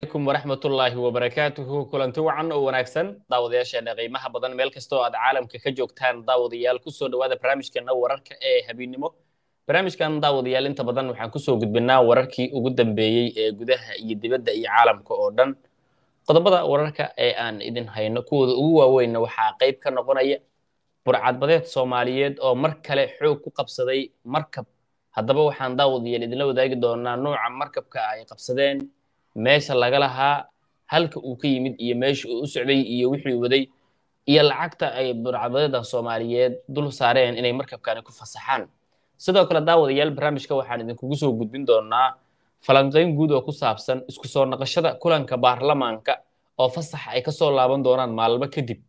alaykum waraxmatullaahi wabarakaatuhu kulanti wacan oo wanaagsan daawadayaasheena qiimaha badan meel kastoo aad caalamka ka joogtaan daawadayaal kusoo dhawaada barnaamijkeena wararka ee habeennimo barnaamijkan daawadayaal inta badan waxaan kusoo gudbinaa wararkii ugu dambeeyey ee gudaha iyo dibadda iyo caalamka oo dhan qodobada wararka ee aan idin hayno kuwooda ugu waaweynna waxaa qayb ka noqonaya burcadbadeed soomaaliyeed oo mar kale xoog ku qabsaday markab haddaba waxaan daawadayaal idinla wadaagi doonaa nooca markabka ay qabsadeen meesha laga lahaa halka uu ka yimid iyo meesha uu u socday iyo wixii waday iyo lacagta ay burcadbadeeda soomaaliyeed dul saareen inay markabkani ku fasaxaan sidoo kale daawadayaal barnaamijka waxaan idinkugu soo gudbin doonaa falanqayn guud oo ku saabsan isku soo naqashada kulanka baarlamaanka oo fasax ay kasoo laaban doonaan maalmo kadib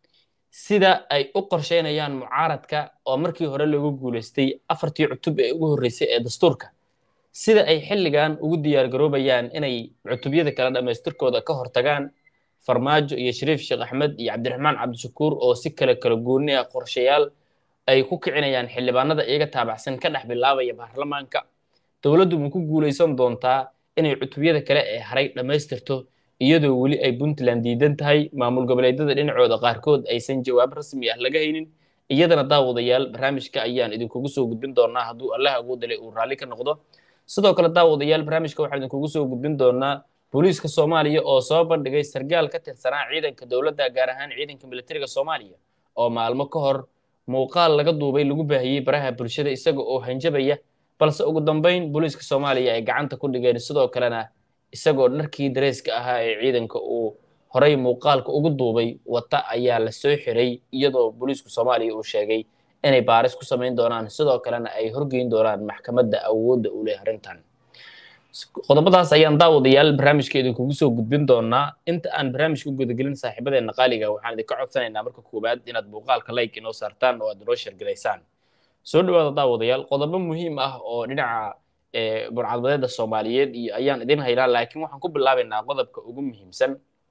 sida ay u qorsheynayaan mucaaradka oo markii hore loogu guulaystay afartii cutub ee ugu horreysay ee dastuurka sida ay xilligan ugu diyaargaroobayaan inay cutubyada kala dhammaystirkooda ka hortagaan farmaajo iyo shariif sheekh axmed iyo cabdiraxmaan cabdishakuur oo si kale kala goonni ah qorshayaal ay ku kicinayaan xildhibaanada iyaga taabacsan ka dhex bilaabaya baarlamaanka dowladdu ma ku guulaysan doontaa inay cutubyada kale ee haray dhammaystirto iyadoo weli ay puntland diidan tahay maamul goboleedyada dhinacooda qaarkood aysan jawaab rasmi ah laga haynin iyadana daawadayaal barnaamijka ayaan idinkugu soo gudbin doonaa hadduu allah awoodale uu raalli ka noqdo sidoo kale daawadayaal barnaamijka waxaan idinkugu soo gudbin doonaa booliiska soomaaliya oo soo bandhigay sargaal ka tirsanaa ciidanka dowladda gaar ahaan ciidanka militariga soomaaliya oo maalmo ka hor muuqaal laga duubay lagu baahiyey baraha bulshada isaga oo hanjabaya balse ugu dambayn booliiska soomaaliya ay gacanta ku dhigeen sidoo kalena isagoo dharkii dareeska ahaa ee ciidanka uu horay muuqaalka ugu duubay wata ayaa la soo xiray iyadoo booliisku soomaaliya uu sheegay inay baaris ku samayn doonaan sidoo kalena ay horgeyn doonaan maxkamadda awoodda u leh arrintan qodobadaas ayaan daawadayaal barnaamijka idinkugu soo gudbin doonaa inta aan barnaamijka u gudagelin saaxiibadeena qaaliga waxaan idinka codsanaynaa marka koowaad inaad muuqaalka like inoo saartaan oo aad inoo sheergalaysaan soo dhawaada daawadayaal qodobo muhiim ah oo dhinaca burcadbadeeda soomaaliyeed iyo ayaan idin haynaa laakiin waxaan ku bilaabaynaa qodobka ugu muhiimsan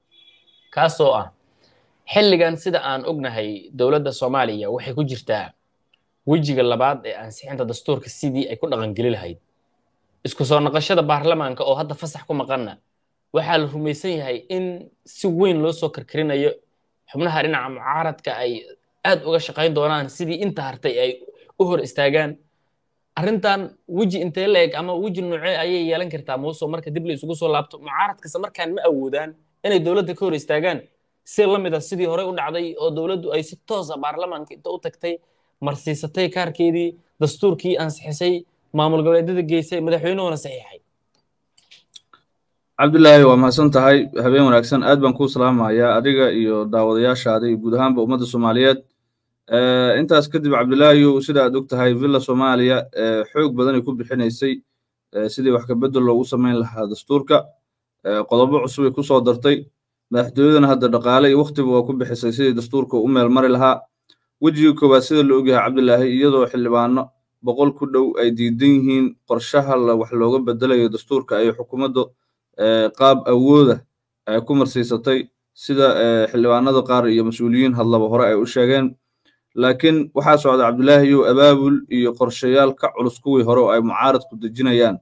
kaasoo ah xilligan sida aan ognahay dowladda soomaaliya waxay ku jirtaa wejiga labaad ee ansixinta dastuurka sidii ay ku dhaqangeli lahayd isku soo naqashada baarlamaanka oo hadda fasax ku maqanna waxaa la rumaysan yahay in si weyn loo soo karkarinayo xubnaha dhinaca mucaaradka ay aad uga shaqayn doonaan sidii inta hartay ay u hor istaagaan arrintan weji intee la eg ama weji noocee ayay yeelan kartaa muuso marka dib la isugu soo laabto mucaaradkase markaan ma awoodaan inay dowladda ka hor istaagaan si la mid a sidii horey u dhacday oo dowladdu ay si toosa baarlamaanka inta u tagtay marsiisatay kaarkeedii dastuurkii ansixisay maamul goboleedyada geysay madaxweynuhuna saxiixay cabdilaahi waa mahadsan tahay habeen wanaagsan aad baan kuu salaamayaa adiga iyo daawadayaashaada iyo guud ahaanba ummadda soomaaliyeed intaas kadib cabdilaahiyow sida aad og tahay villa soomaaliya xoog badanay ku bixinaysay sidii wax kabedel loogu samayn lahaa dastuurka qodobo cusubay ku soo dartay madaxtooyadana hadda dhaqaale iyo waktiba waa ku bixisay sidii dastuurka u meel mari lahaa wejigii koowaad sida la ogyahay cabdilaahi iyadoo xildhibaano boqol ku dhow ay diidan yihiin qorshaha wax looga bedelayo dastuurka ay xukuumaddu qaab awooda ay ku marsiisatay sida xildhibaanada qaar iyo mas-uuliyiin hadlaba hore ay u sheegeen laakiin waxaa socda cabdilaahiyow abaabul iyo qorshayaal ka culus kuwii hore oo ay mucaaradku dejinayaan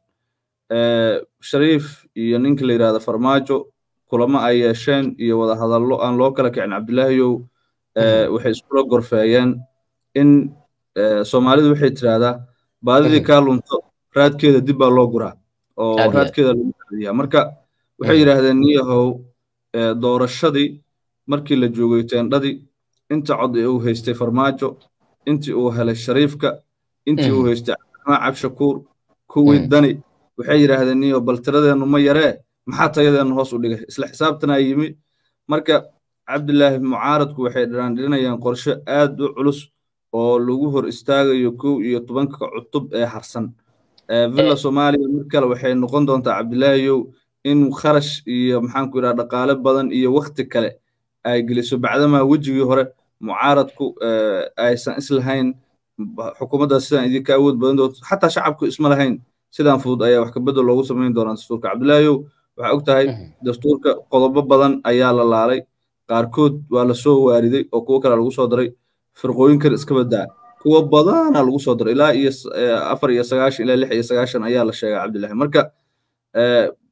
shariif iyo ninka la yidhahda farmaajo kulamo ay yeesheen iyo wada hadallo aan loo kala kicin cabdilaahiyow waxay iskula gorfeeyeen in soomaalidu waxay tidhaahdaa baadidii kaa lunto raadkeeda dib baa loo guraa oo raadkeeda lagu raadiyaa marka waxay yidhaahdeen niyahow doorashadii markii la joogay teendhadii inta cod ee uu haystay farmaajo intii uu helay shariifka intii uu haystay cabdiraxmaan cabshakuur kuwii dani waxay yidhaahdeen niyo bal tiradeennu ma yaree maxaa tayadeennu hoos u dhigay isla xisaabtanaa yimi marka cabdilaahi mucaaradku waxay dhiraandhirinayaan qorshe aad u culus oo lagu hor istaagayo kow iyo tobanka cutub ee harsan villa soomaaliya mar kale waxay noqon doontaa cabdilaahiyow in kharash iyo maxaanku yidhaha dhaqaale badan iyo wakti kale ay geliso bacdamaa wejigii hore mucaaradku aysan islahayn xukuumaddaas sidaan idinka awood badan doonto xataa shacabku isma lahayn sidaan fudud ayaa wax kabedel loogu samayn doonaa dastuurka cabdilaahiyow waxaa og tahay dastuurka qodobo badan ayaa la laalay qaarkood waa la soo waariday oo kuwo kale lagu soo daray firqooyinkan iska badaa kuwo badana lagu soo daray ilaa iyo afar iyo sagaashan ilaa lix iyo sagaashan ayaa la sheegaa cabdilaahi marka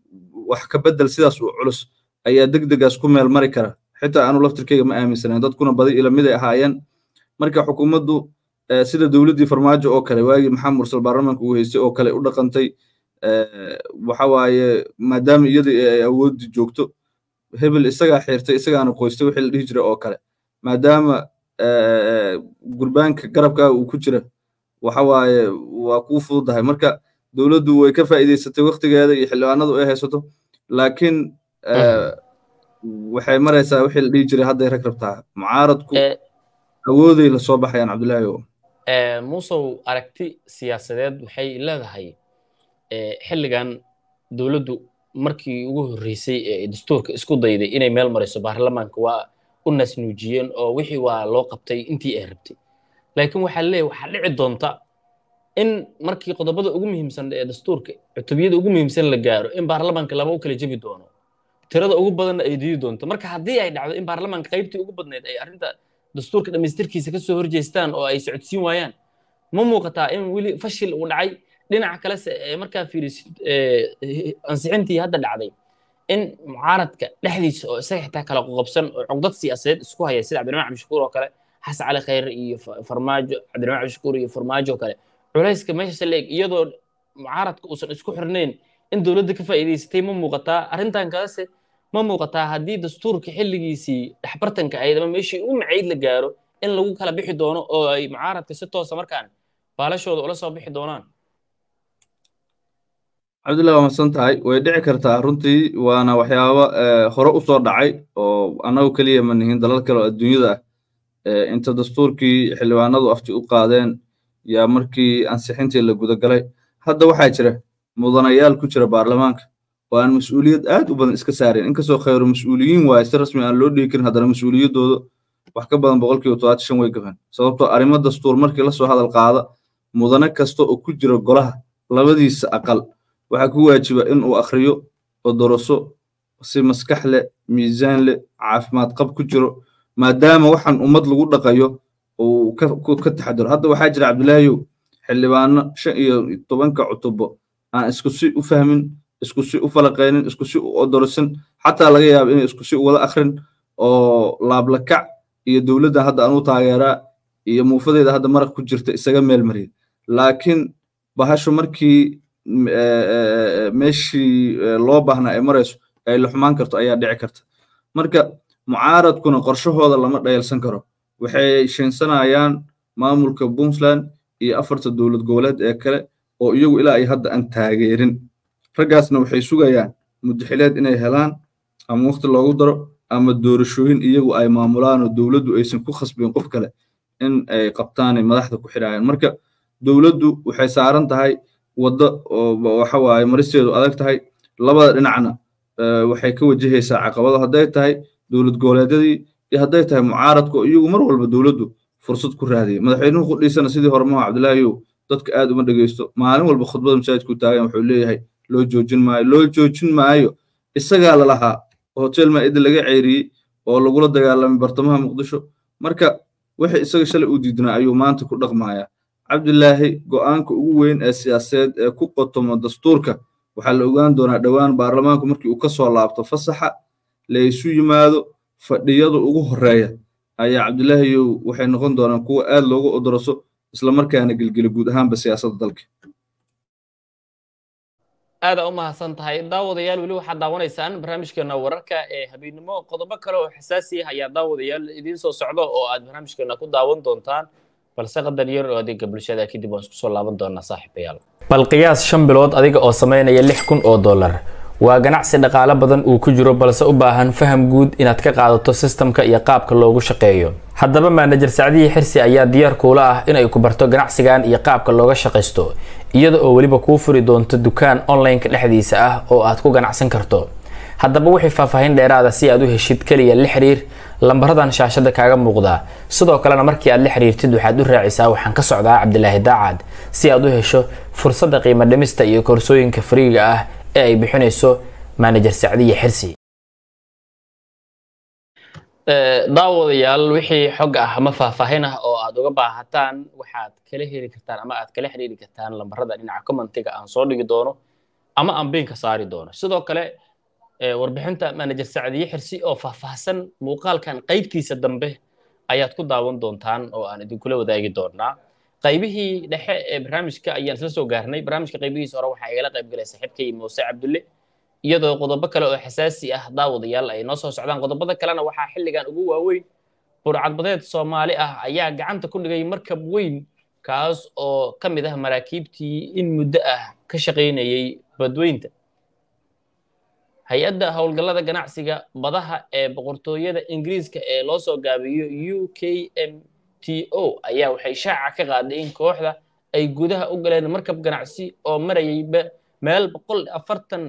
wax ka bedel sidaas u culus ayaa degdegaas ku meel mari kara xitaa anu laftirkeyga ma aaminsanayn dadkuna badi ilamiday ahaayeen marka xukuumaddu sida dowladdii farmaajo oo kale waagii maxamed mursal baarlamaanka uu haystay oo kale u dhaqantay waxa waaye maadaama iyadii ay awooddi joogto hebel isagaa xirtay isagaana qoystay wixii la dhihi jiray oo kale maadaama gurbaanka garabkaaga uu ku jira waxa waaye waa kuu fududahay marka dowladdu way ka faa'iidaysatay waktigeeda iyo xildhibaanadu ay haysato laakiin waxay maraysaa wixii la dhihi jiray hadday rag rabtaa mucaaradku awooday la soo baxayaan cabdullaahi o muusow aragti siyaasadeed waxay leedahay xilligan dowladdu markii ugu horreysay ee dastuurka isku dayday inay meel mariso baarlamaanka waa u nasnuujiyeen oo wixii waa loo qabtay intii ay rabtay laakiin waxaa leeyahay waxaa dhici doonta in markii qodobada ugu muhiimsan ee dastuurka cutubiyada ugu muhiimsan la gaaro in baarlamaanka laba u kala jebi doono tirada ugu badanna ay diidi doonto marka haddii ay dhacdo in baarlamaanka qaybtii ugu badnayd ay arrinta dastuurka dhammaystirkiisa kasoo horjeestaan oo ay socodsiin waayaan ma muuqataa in weli fashil uu dhacay dhinaca kalese ee markaa fiirisid ansixintii hadda dhacday in mucaaradka dhexdiisa oo isaga xitaa kala qoqobsan oo cogdad siyaasadeed isku haya sida cabdiramaan cabdishakuur oo kale xasan cali khayre iyo farmaajo cabdiramaan cabdishakuur iyo farmaajo oo kale culayska meesha leeg iyadoo mucaaradka uusan isku xirnayn in dowladda ka faa'iidaysatay ma muuqataa arrintan kalese ma muuqataa haddii dastuurka xilligiisii dhexbartanka ahayd ama meeshii u macayd la gaaro in lagu kala bixi doono oo ay mucaaradka si toosa markaan baalashooda ula soo bixi doonaan cabdullahi waa madsan tahay way dhici kartaa runtii waana waxyaabo hore u soo dhacay oo annagu keliya ma nihin dalal kale oo adduunyada ah inta dastuurkii xildhibaanadu afti u qaadeen yaa markii ansixintii la gudagalay hadda waxaa jira mudanayaal ku jira baarlamaanka oo aan mas-uuliyad aad u badan iska saareen inkastoo khayru mas-uuliyiin waaye si rasmi aan loo dhigi karin haddana mas-uuliyaddooda wax ka badan boqolkiiba todobaatan shan way gafeen sababtoo arrimo dastuur markii la soo hadal qaada mudane kasta oo ku jira golaha labadiisa aqal waxaa ku waajiba in uu akhriyo oo doroso si maskax leh miisaan leh caafimaad qab ku jiro maadaama waxaan ummad lagu dhaqayo uu ka taxadiro hadda waxaa jira cabdilaahiyow xildhibaano shan iyo tobanka cutubo aan isku si u fahmin isku si u falaqaynin isku si u odorosin xataa laga yaaba inay isku si u wada akhrin oo laablakac iyo dowladda hadda anuu taageeraa iyo muufadeeda hadda maraq ku jirta isaga meel mariya laakiin bahashu markii meeshii loo baahnaa ay marayso ay la xumaan karto ayaa dhici karta marka mucaaradkuna qorshahooda lama dhayalsan karo waxay sheensanayaan maamulka puntland iyo afarta dowlad goboleed ee kale oo iyagu ilaa ay hadda aan taageerin raggaasna waxay sugayaan muddaxileed inay helaan ama waqti loogu daro ama doorashooyin iyagu ay maamulaan oo dowladdu aysan ku khasbin qof kale in ay qabtaanay madaxda ku xidhaayaan marka dowladdu waxay saaran tahay waddo oo waxa waaye maristeedu adag tahay labada dhinacna waxay ka wajahaysaa caqabado hadday tahay dowlad goboleedyadii iyo hadday tahay mucaaradka oo iyagu mar walba dowladdu fursad ku raadiyay madaxweynuhu qudhiisana sidii hore maha cabdilaahiyow dadka aad uma dhegeysto maalin walba khudbada masaajidku taagan wuxuu leeyahay loo joojin maayo loo joojin maayo isagaa lalahaa oo hotel maa'ida laga ceyriyey oo lagula dagaalamay bartamaha muqdisho marka wixii isaga shalay u diidnaa ayuu maanta ku dhaqmayaa cabdilaahi go'aanka ugu weyn ee siyaasadeed ee ku qotomo dastuurka waxaa la ogaan doonaa dhowaan baarlamaanku markii uu ka soo laabto fasaxa la isu yimaado fadhiyada ugu horeeya ayaa cabdilaahiyow waxay noqon doonaan kuwa aad loogu odoroso islamarkaana gelgela guud ahaanba siyaasadda dalka aada u mahadsan tahay daawadayaal weli waxaad daawanaysaan barnaamijkeena wararka ee habeennimo qodobo kale oo xasaasi ah ayaa daawadayaal idiin soo socdo oo aad barnaamijkeena ku daawan doontaan balse qadar yar oo adeega bulshada kadib waan isku soo laaban doonaa saaxiibayaal bal qiyaas shan bilood adiga oo samaynaya lix kun oo dollar waa ganacsi dhaqaale badan uu ku jiro balse u baahan faham guud inaad ka qaadato sistamka iyo qaabka loogu shaqeeyo haddaba maanajer sacdihii xirsi ayaa diyaar kuula ah inay ku barto ganacsigan iyo qaabka looga shaqaysto iyada oo weliba kuu furi doonto dukaan online-ka dhexdiisa ah oo aad ku ganacsan karto haddaba wixii faahfaahin dheeraada si aad u heshid keliya la xiriir lambaradan shaashada kaaga muuqdaa sidoo kalena markii aad la xiriirtid waxaad u raacisaa waxaan ka socdaa cabdilaahi daacad si aad u hesho fursadda qiimo dhimista iyo koorsooyinka fariiga ah ee ay bixinayso manajer sacdiya xirsi daawadayaal wixii xog ah ama faahfaahin ah oo aad uga baahataan waxaad kala heli kartaan ama aad kala xiriiri kartaan lambarada dhinaca commentiga aan soo dhigi doono ama aan biinka saari doono sidoo kale warbixinta manajer sacdiye xirsi oo faahfaahsan muuqaalkan qaybtiisa dambe ayaad ku daawan doontaan oo aan idinkula wadaagi doonaa qaybihii dhexe ee barnaamijka ayaan isla soo gaarnay barnaamijka qaybihiisa hore waxaa igala qayb galay saaxiibkay muuse cabdulle iyadoo qodobo kale oo xasaasi ah daawadayaal ay noo soo socdaan qodobada kalena waxaa xilligan ugu waaweyn burcadbadeed soomaali ah ayaa gacanta ku dhigay markab weyn kaas oo ka mid ah maraakiibtii in muddo ah ka shaqaynayay badweynta hay-adda howlgallada ganacsiga badaha ee boqortooyada ingiriiska ee loo soo gaabiyo u k m t o ayaa waxay shaaca ka qaaday in kooxda ay gudaha u galeen markab ganacsi oo marayay meel boqol afartan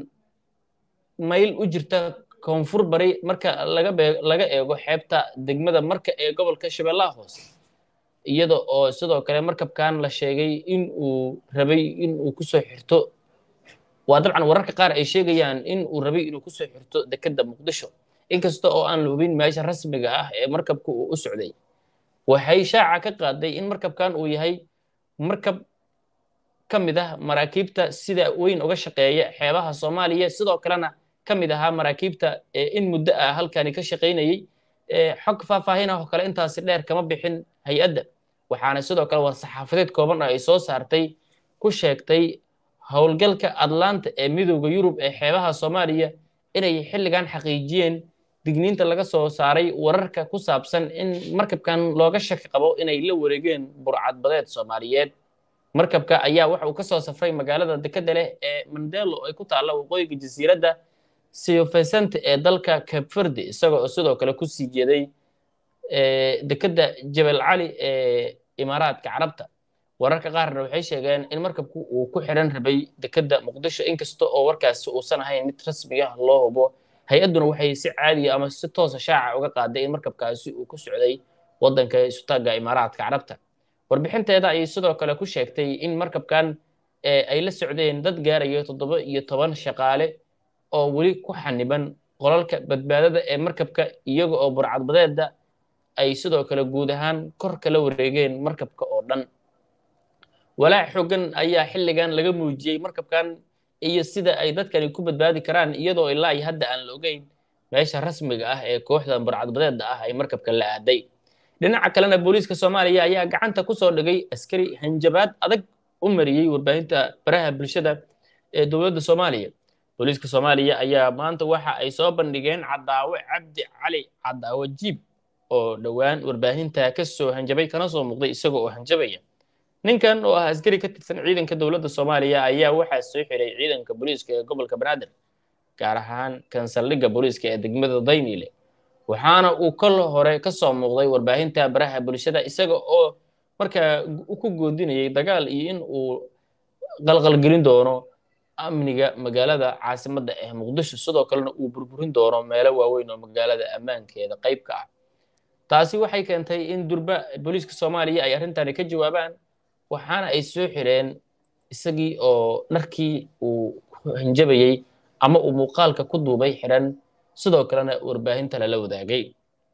mayl u jirta koonfur bari marka laga eego xeebta degmada marka ee gobolka shabeellaha hoose iyada oo sidoo kale markabkan la sheegay in uu rabay in uu kusoo xirto waa dabcan wararka qaar ay sheegayaan in uu rabay inuu kusoo xirto dekedda muqdisho inkasta oo aan la hubin meesha rasmiga ah ee markabka uu u socday waxay shaaca ka qaaday in markabkan uu yahay markab ka mid ah maraakiibta sida weyn uga shaqeeya xeebaha soomaaliya sidoo kalena ka mid ahaa maraakiibta in muddo ah halkani ka shaqaynayey xog faahfaahinah oo kale intaasi dheer kama bixin hay-adda waxaana sidoo kale war-saxaafadeed kooban oo ay soo saartay ku sheegtay howlgalka atlanta ee midooda yurub ee xeebaha soomaaliya inay xilligan xaqiijiyeen digniinta laga soo saaray wararka ku saabsan in markabkan looga shaki qabo inay la wareegeen burcadbadeed soomaaliyeed markabka ayaa waxa uu ka soo safray magaalada dekedda leh ee mandelo ay ku taalla waqooyiga jasiiradda siofesente ee dalka cape verde isaga oo sidoo kale ku sii jeeday dekedda jebel cali ee imaaraadka carabta wararka qaarna waxay sheegeen in markabku uu ku xiran rabay dekedda muqdisho inkasta oo warkaasi uusan ahayn mid rasmi ah loo hubo hay-adduna waxay si caadiya ama si toosa shaaca uga qaaday in markabkaasi uu ku socday waddanka isutaagga imaaraadka carabta warbixinteeda ayay sidoo kale ku sheegtay in markabkan ay la socdeen dad gaarayo toddoba iyo toban shaqaale oo weli ku xaniban qolalka badbaadada ee markabka iyaga oo burcadbadeedda ay sidoo kale guud ahaan kor kala wareegeen markabka oo dhan walaac xoogan ayaa xilligan laga muujiyey markabkan iyo sida ay dadkani ku badbaadi karaan iyadoo ilaa iyo hadda aan la ogeyn meesha rasmiga ah ee kooxda burcadbadeedda ah ay markabka la aaday dhinaca kalena booliiska soomaaliya ayaa gacanta ku soo dhigay askari hanjabaad adag u mariyey warbaahinta baraha bulshada ee dowladda soomaaliya booliiska soomaaliya ayaa maanta waxa ay soo bandhigeen cadaawe cabdi cali cadaawe jiib oo dhowaan warbaahinta ka soo hanjabay kana soo muuqday isaga oo hanjabaya ninkan oo ah askari ka tirsan ciidanka dowladda soomaaliya ayaa waxaa soo xiray ciidanka booliiska ee gobolka banaadir gaar ahaan kan saldhigga booliiska ee degmada daynile waxaana uu kol hore ka soo muuqday warbaahinta baraha bulshada isaga oo markaa ku goodinayay dagaal iyo in uu qalqalgelin doono amniga magaalada caasimadda ee muqdisho sidoo kalena uu burburin doono meelo waaweyn oo magaalada ammaankeeda qayb ka ah taasi waxay keentay in durba booliiska soomaaliya ay arrintani ka jawaabaan waxaana ay soo xireen isagii oo dharkii uu hanjabayey ama uu muuqaalka ku duubay xiran sidoo kalena warbaahinta lala wadaagay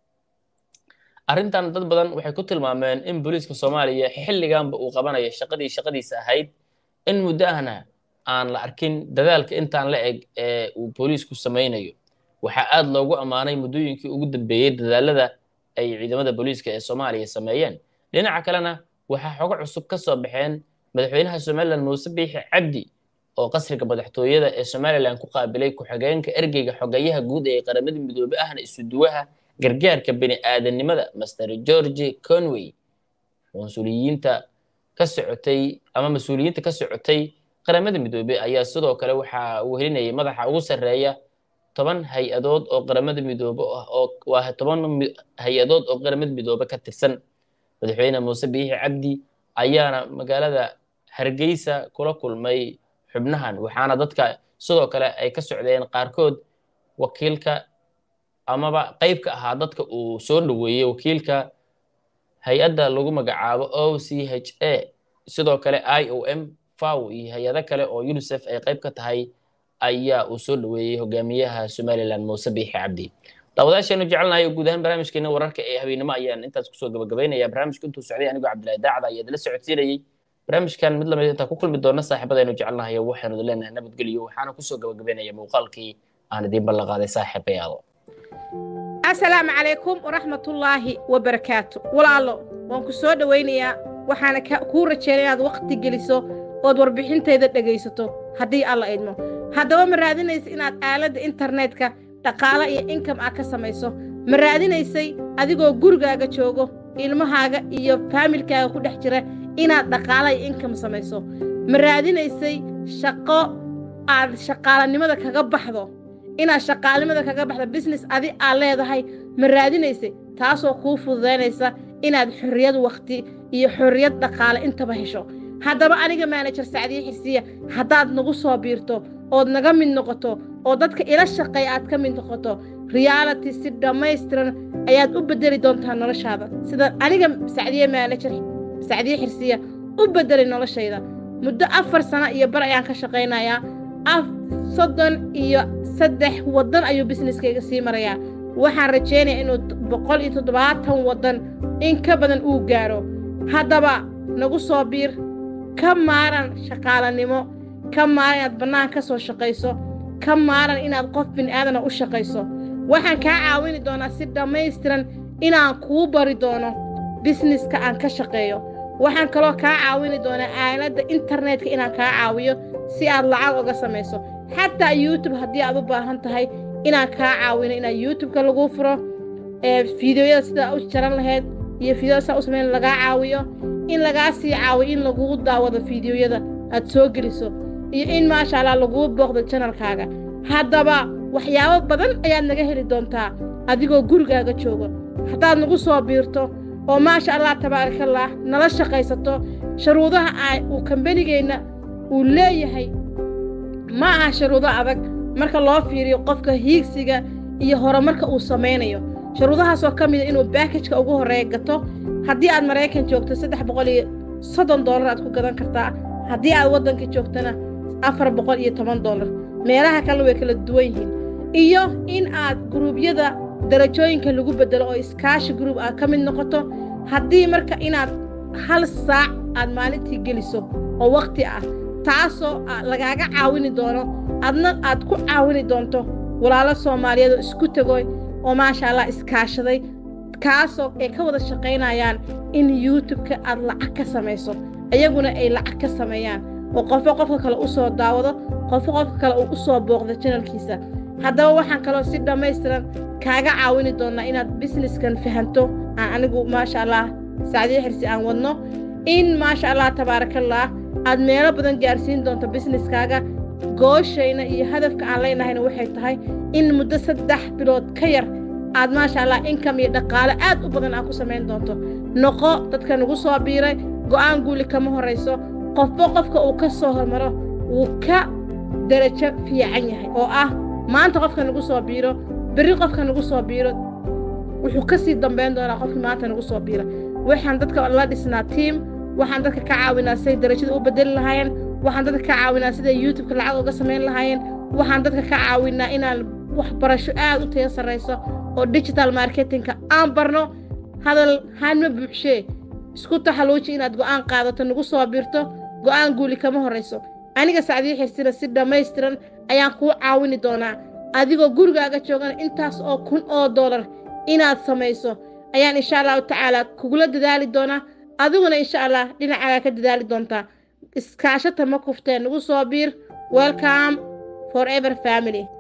arrintan dad badan waxay ku tilmaameen in booliiska soomaaliya xilliganba uu qabanayo shaqadii shaqadiisa ahayd in muddo ahna aan la arkin dadaalka intaan la eg ee uu booliisku samaynayo waxaa aad loogu ammaanay muddooyinkii ugu dambeeyey dadaalada ay ciidamada booliiska ee soomaaliya sameeyeen dhinaca kalena waxaa xogo cusub ka soo baxeen madaxweynaha somalilan muuse biixi cabdi oo qasriga madaxtooyada ee somalilan ku qaabilay ku-xigeenka ergeyga xogeyaha guud ee qaramada midoobe ahna isuduwaha gargaarka bini aadanimada master george conway mas-uuliyiinta ka socotay ama mas-uuliyiinta ka socotay qaramada midoobe ayaa sidoo kale waxa uu helinayay madaxa ugu sarreeya toban hay-adood oo qaramada midoobe ah oo waa toban hay-adood oo qaramada midoobe ka tirsan madaxweyne muuse biixi cabdi ayaana magaalada hargeysa kula kulmay xubnahan waxaana dadka sidoo kale ay ka socdeen qaarkood wakiilka amaba qayb ka ahaa dadka uu soo dhoweeyey wakiilka hay-adda lagu magacaabo o c h a sidoo kale i o m faw iyo hay-ado kale oo unicef ay qayb ka tahay ayaa uu soo dhoweeyey hogaamiyaha somalilan muuse biixi cabdi daawadayaasheenu jecelnahay oo guud ahaan barnaamijkeena wararka ee habeennimo ayaan intaas kusoo gabagabaynaya barnaamijka intuu socday anigoo cabdillahi daacada ayaa idila socodsiinayey barnaamijkan mid lamid intaa ku kulmi doona saaxiibadaynu jecelnahay waxaanu leenahay nabadgelyo waxaana kusoo gabagabaynaya muuqaalkii aan idiin ballanqaaday saaxiibayaalo asalaamu calaykum waraxmatullaahi wabarakaatu walaalo waan ku soo dhowaynayaa waxaana kuu rajeynaya inaad wakhti geliso ood warbixintayda dhegaysato haddii alla idmo haddaba ma raadinaysa inaad aaladda internetka dhaqaale iyo inkam ah ka samayso ma raadinaysay adigoo gurigaaga joogo ilmahaaga iyo faamilkaaga ku dhex jira inaad dhaqaale iyo inkam samayso ma raadinaysay shaqo aad shaqaalanimada kaga baxdo inaad shaqaalinimada kaga baxdo bisines adi aad leedahay ma raadinaysay taasoo kuu fududaynaysa inaad xorriyad wakhti iyo xorriyad dhaqaale intaba hesho haddaba aniga maanajer sacdiye xirsiya haddaad nagu soo biirto ood naga mid noqoto oo dadka ila shaqeeya aad ka mid noqoto reality si dhammaystiran ayaad u beddeli doontaa noloshaada sida aniga sacdiye maanajer sacdiye xirsiya u beddelay noloshayda muddo afar sano iyo bar ayaan ka shaqaynayaa soddon iyo saddex waddan ayuu bisneskayga sii marayaa waxaan rajaynayaa inuu boqol iyo toddobaatan waddan in ka badan uu gaaro haddaba nagu soo biir ka maaran shaqaalanimo ka maaran inaad bannaan ka soo shaqayso ka maaran inaad qof bini'aadana u shaqayso waxaan kaa caawini doonaa si dhammaystiran inaan kuu bari doono bisneska aan ka shaqeeyo waxaan kaloo kaa caawini doonaa aaladda internetka inaan kaa caawiyo si aad lacag uga samayso xataa youtube haddii aad u baahan tahay inaan kaa caawino inaa youtubeka laguu furo fideoyada sidaa u jaran lahayd iyo fideoyada sidaa u samayn lagaa caawiyo in lagaa sii caawiyo in lagugu daawado fideoyada aad soo geliso iyo in maasha allah laguu booqdo janalkaaga haddaba waxyaabo badan ayaad naga heli doontaa adigoo gurigaaga jooga haddaad nagu soo biirto oo maasha allah tabaarakallah nala shaqaysato shuruudaha uu kambanigeenna uu leeyahay ma aha shuruudo adag marka loo fiiriyo qofka hiigsiga iyo horumarka uu samaynayo shuruudahaasoo ka mida inuu baakajka ugu horreeya gato haddii aad maraykan joogto saddex boqol iyo soddon dollar aad ku gadan kartaa haddii aad waddanka joogtana afar boqol iyo toban dollar meelaha kale way kala duwan yihiin iyo in aad guruubyada darajooyinka lagu beddelo oo iskaashi gruub aad ka mid noqoto haddii marka inaad hal saac aad maalintii geliso oo wakhti ah taasoo lagaaga caawini doono adna aad ku caawini doonto walaalo soomaaliyeed oo isku tegoy oo maasha allah iskaashaday kaasoo ay ka wada shaqaynayaan in youtubeka aad lacag ka samayso iyaguna ay lacag ka sameeyaan oo qofo qofka kale u soo daawado qofo qofka kale uu u soo booqdo janalkiisa haddaba waxaan kaloo si dhammaystiran kaaga caawini doonnaa inaad bisneskan fahanto aan anigu maasha allah sacdiyo xirsi aan wadno in maasha allah tabaarakallah aad meelo badan gaarsiin doonto bisneskaaga gooshayna iyo hadafka aan leynahayna waxay tahay in muddo saddex bilood ka yar aad maasha allah inkam iyo dhaqaale aad u badan aad ku samayn doonto noqo dadka nagu soo biiray go'aan guuli kama horrayso qofba qofka uu ka soo hormaro wuu ka darajo fiican yahay oo ah maanta qofka nagu soo biiro berri qofka nagu soo biiro wuxuu ka sii dambayn doonaa qofkii maanta nagu soo biira waxaan dadka la dhisnaa tiim waxaan dadka ka caawinaa siday darajada u bedeli lahaayeen waxaan dadka ka caawinaa siday youtubeka lacag uga samayn lahaayeen waxaan dadka ka caawinaa inaan waxbarasho aad u tayo sarrayso oo digital marketingka aan barno hadal hanma buuxshee isku taxaluuji inaad go'aan qaadato nagu soo biirto go'aan guuli kama horrayso aniga sacdiyo xirsina si dhammaystiran ayaan kuu caawini doonaa adigoo gurigaaga joogana intaas oo kun oo dollar inaad samayso ayaan insha allahu tacaala kugula dadaali doonaa adiguna insha allah dhinacaaga ka dadaali doontaa iskaashata ma kufteen nagu soo biir welcome forever family